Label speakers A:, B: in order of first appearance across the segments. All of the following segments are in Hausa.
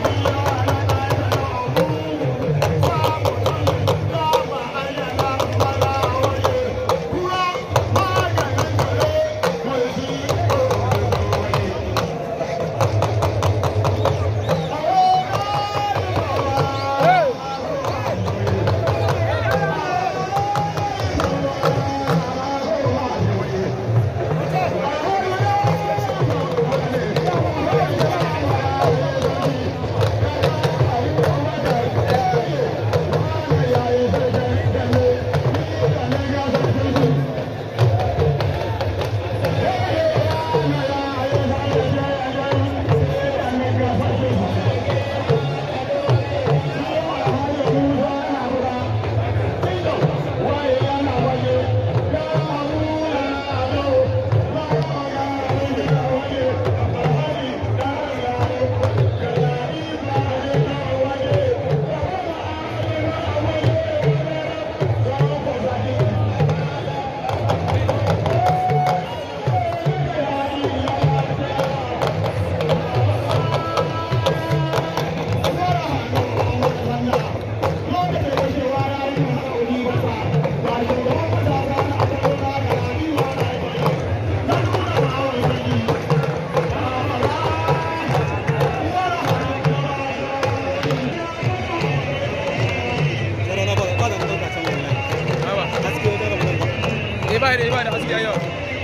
A: ba da ba da haske yau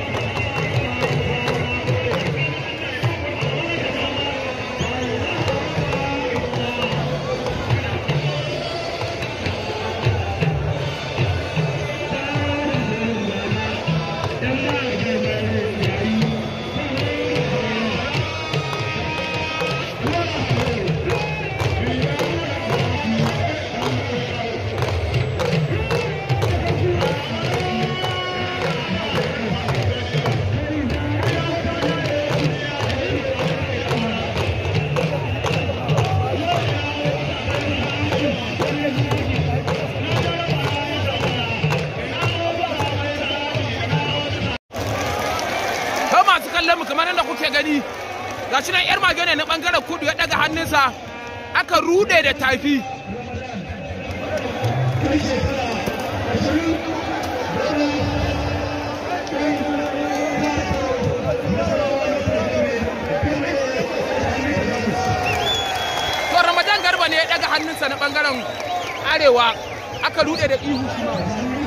A: ta masu kallon mu kamar yadda kuke gani ga shi nan yar mage ne na bangaren kudu ya daga hannunsa aka rude da tafi to ramadan garba ne ya daga hannunsa na bangaren arewa aka rude da ihu shi ma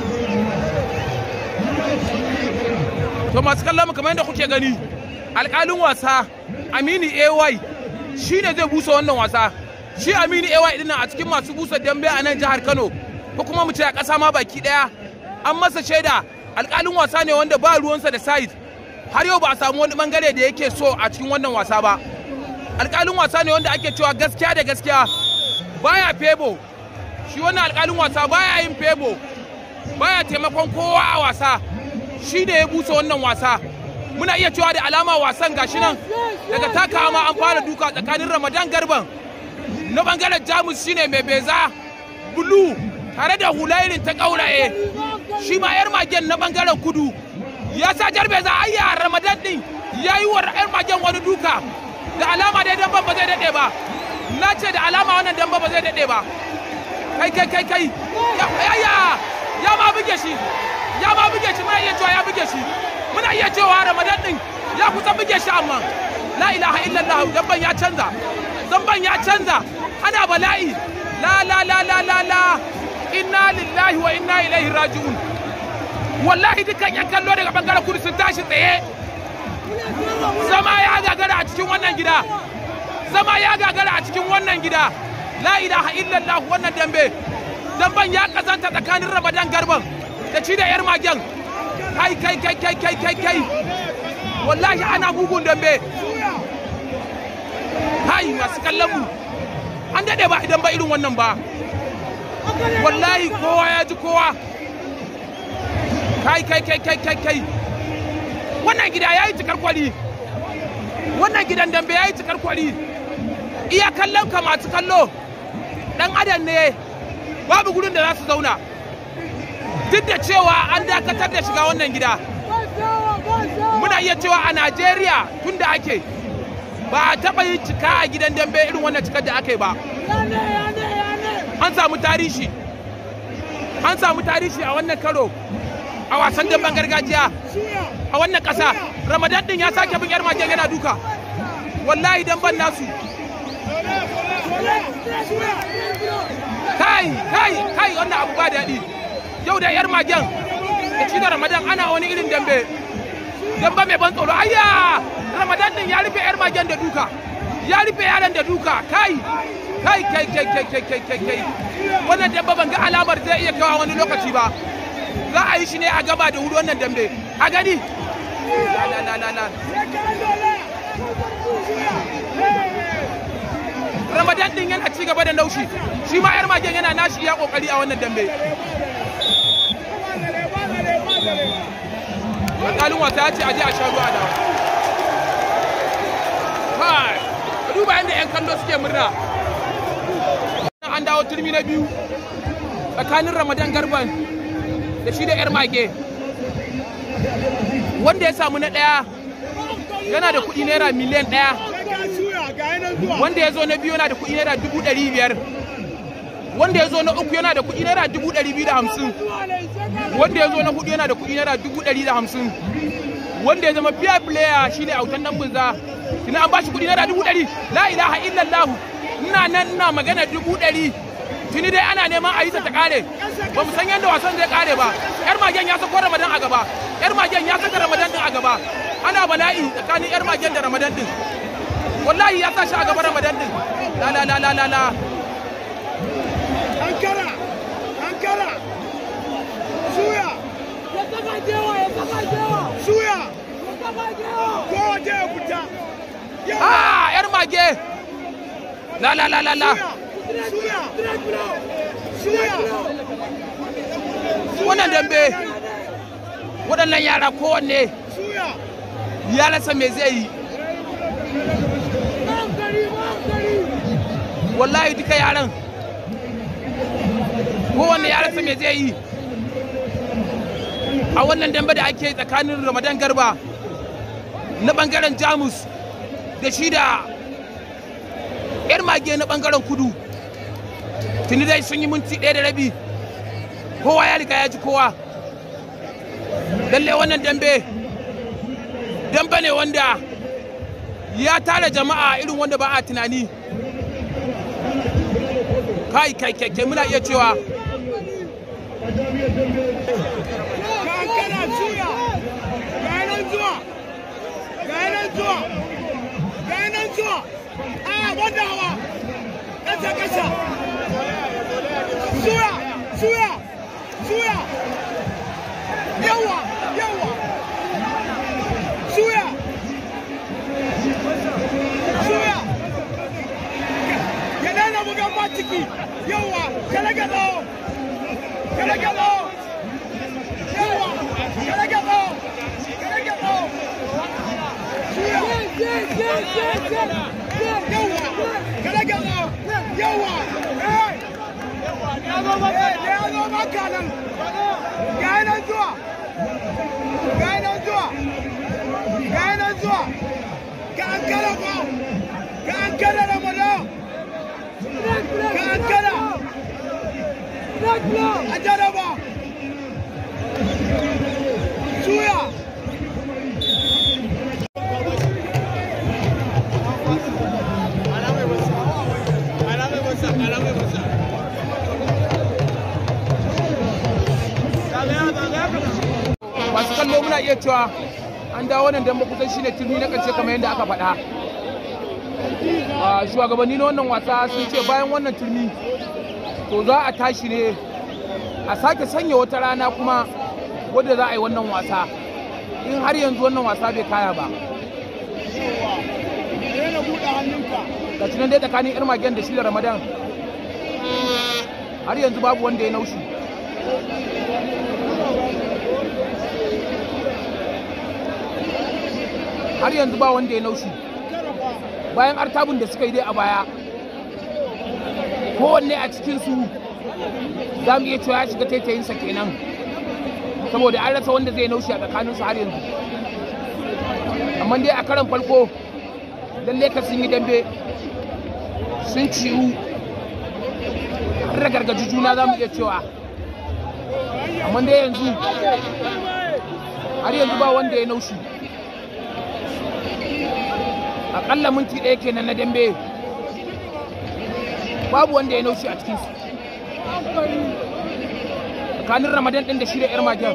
A: to masu kallon mu kamar yadda kuke gani alƙalin wasa amini ay shi ne zai busa wannan wasa shi amini ay dinnan a cikin masu busa dambe a nan jihar kano ko kuma mu ce a ƙasa ma baki ɗaya an masa shaida alƙalin wasa ne wanda ba ruwansa da side har yau ba a samu wani bangare da yake so a cikin wannan wasa ba alƙalin wasa ne wanda ake cewa gaskiya da gaskiya baya febo shi wannan alƙalin wasa baya yin febo baya taimakon kowa a wasa shi da ya busa wannan wasa muna iya cewa da alama wasan gashi nan daga taka ma an fara duka tsakanin ramadan garban na bangaren jamus shine mai beza bulu tare da hulairin ta kauraye shi ma yar magen na bangaren kudu ya sa jar beza ayya ramadan din ya yi wa yar magen wani duka da alama dai damban ba zai daɗe ba na ce da alama wannan damban ba zai daɗe ba kai kai kai kai ya ya ya ma buge shi ya ma buge shi muna iya cewa ya buge shi muna iya cewa ramadan din ya kusa buge shi amma la ilaha illallah zamban ya canza zamban ya canza ana bala'i la la la la la la inna lillahi wa inna ilaihi raji'un wallahi dukkan yan kallo daga bangaren kudu sun tashi tsaye zama ya gagara a cikin wannan gida zama ya gagara a cikin wannan gida la ilaha illallah wannan dambe damban ya kazanta tsakanin ramadan garban da ci da yar magen kai kai kai kai kai kai kai wallahi ana bugun dambe kai masu kallon mu an dade ba idan ba irin wannan ba wallahi kowa ya ji kowa kai kai kai kai kai kai wannan gida ya yi cikar kwali wannan gidan dambe ya yi cikar kwali iya kallon ka masu kallo dan adam ne babu gurin da za su zauna duk da cewa an dakatar da shiga wannan gida muna iya cewa a najeriya tun da ake ba a taɓa yin cika a gidan dambe irin wannan cikar da aka yi ba an samu tarihi an samu tarihi a wannan karo a wasan damben gargajiya a wannan ƙasa ramadan din ya sake bin yar magen yana duka wallahi damben nasu kai kai kai wannan abu ba daɗi yau da yar magen da shi da ramadan ana wani irin dambe dambe mai ban tsoro ayya ramadan din ya rufe yar magen da duka ya rufe yaran da duka kai kai kai kai kai kai kai kai kai wannan dambe ban ga alamar zai iya kawo wani lokaci ba za a yi shi ne a gaba da wuri wannan dambe a gani la la la la la ramadan din yana ci gaba da naushi shi ma yar magen yana nashi ya kokari a wannan dambe alƙalin wasa ya ce aje a sha ruwa da kai ka duba yadda 'yan kallo suke murna an dawo turmi na biyu tsakanin ramadan garban da shi da 'yar mage wanda ya samu na ɗaya yana da kuɗi naira miliyan ɗaya wanda ya zo na biyu yana da kuɗi naira dubu ɗari biyar wanda ya zo na uku yana da kuɗi naira dubu ɗari biyu da hamsin wanda ya zo na hudu yana da kuɗi naira dubu ɗari da hamsin wanda ya zama fiya player shine autan dan bunza ina an bashi kuɗi naira dubu ɗari la ilaha illallah ina nan ina magana dubu ɗari tuni dai ana neman a yi ta kare ba mu san yadda wasan zai kare ba yar magen ya sako ramadan a gaba yar magen ya saka ramadan din a gaba ana bala'i tsakanin yar magen da ramadan din wallahi ya sa shi a gaba ramadan din la la la la la la
B: ankara ankara suya
C: Ya saka jewa, ya saka jewa,
B: suya
C: ya saka jewa.
B: kowa je ya fita yawa
A: ah yar mage la la la la la
B: suya
C: Straight blow,
B: suya
A: wannan dambe waɗannan yara kowanne
B: suya
A: ya rasa me zai yi
C: hankali, hankali.
A: wallahi duka yaran kowanne ya rasa me zai yi a wannan dambe da ake tsakanin ramadan garba na bangaren jamus da shi da yar mage na bangaren kudu tuni dai sun yi minti ɗaya da rabi kowa ya riga ya ji kowa lalle wannan dambe dambe ne wanda ya tara jama'a irin wanda ba a tunani kai kai kai kai muna iya cewa
B: ka ankara suya ga nan zuwa ga nan zuwa ga nan zuwa a wanda hawa kasa kasa suya suya suya yawa yawa suya suya ya daina bugan ba ciki yawa kala gado kala gado yawa kala gado kala gado suya
C: Yes, yes, yes, yes, yes.
B: yawa kala gado yawa eh eh ya zo maka nan ga nan zuwa ga nan zuwa ga nan zuwa ka ankara ba ka ankara ramadan
C: Straight blow,
B: ka ankara
C: straight blow.
B: a jaraba suya
A: masu kallo muna iya cewa an dawo wannan dambe kusan shine turmi na ƙarshe kamar yadda aka faɗa a shugabanni na wannan wasa sun ce bayan wannan turmi to za a tashi ne a sake sanya wata rana kuma wadda za a yi wannan wasa in har yanzu wannan wasa bai kaya ba
B: daina buɗe hannunka
A: ga nan dai tsakanin yar magen da shi da ramadan har yanzu babu wanda ya naushi har yanzu ba wanda ya naushi bayan artabun da suka yi dai a baya kowanne a cikinsu za mu iya cewa ya shiga taitayinsa kenan saboda an rasa wanda zai naushi a tsakaninsu har yanzu amma dai a karan farko lalle ka sun yi dambe sun ciwu har gargaji juna za mu iya cewa amma dai yanzu har yanzu ba wanda ya naushi aƙalla minti ɗaya kenan na dambe babu wanda ya naushi a cikinsu tsakanin ramadan ɗin da shi da 'yar magen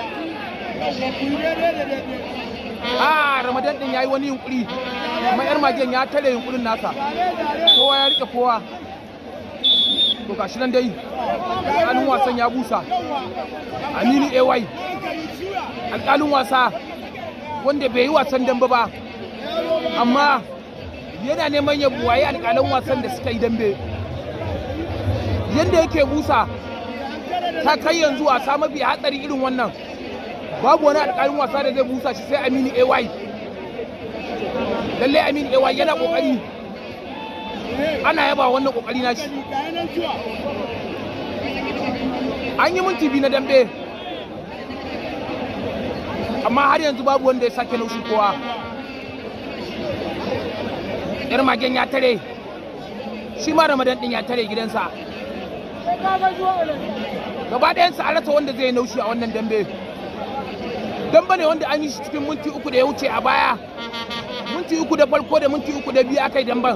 A: a ramadan ɗin ya yi wani yunkuri amma 'yar magen ya tare yunkurin nasa kowa ya riƙe kowa to gashi nan dai alƙalin wasan ya busa aminu ay alƙalin wasa wanda bai yi wasan dambe ba amma yana neman ya buwaye alƙalan wasan da suka yi dambe yadda yake busa ta kai yanzu wasa mafi hatsari irin wannan babu wani alƙalin wasa da zai busa shi sai aminu ay lallai aminu ay yana ƙoƙari ana yaba wannan ƙoƙari na shi an yi minti biyu na dambe amma har yanzu babu wanda ya sake laushi kowa yar magen ya tare shi ma ramadan din ya tare gidansa gaba ɗayansa an rasa wanda zai naushi a wannan dambe dambe ne wanda an yi shi cikin minti uku da ya wuce a baya minti uku da farko da minti uku da biyu aka yi damben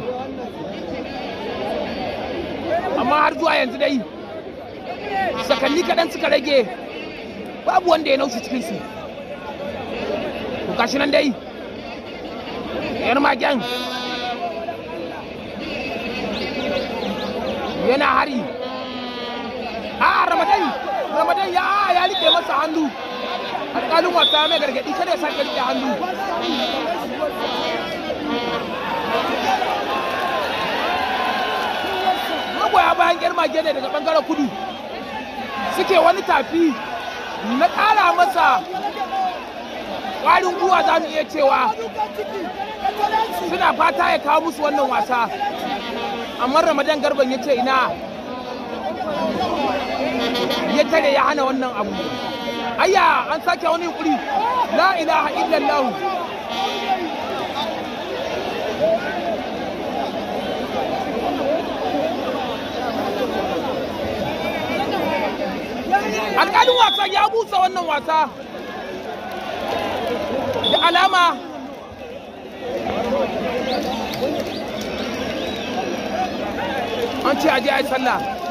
A: amma har zuwa yanzu dai sakanni kaɗan suka rage babu wanda ya naushi cikinsu gashi nan dai yar magen yana hari a ramadan ramadan ya ya rike masa hannu alƙalin wasa mai gargaɗi kada ya sake rike hannu magoya bayan yar mage ne daga ɓangaren kudu suke wani tafi na ƙara masa ƙwarin guwa za mu iya cewa suna fata ya kawo musu wannan wasa amma ramadan garban ya ce ina ya tare ya hana wannan abu ayya an sake wani yunkuri la ilaha illallah alƙalin wasa ya busa wannan wasa da alama an ce aje a yi sallah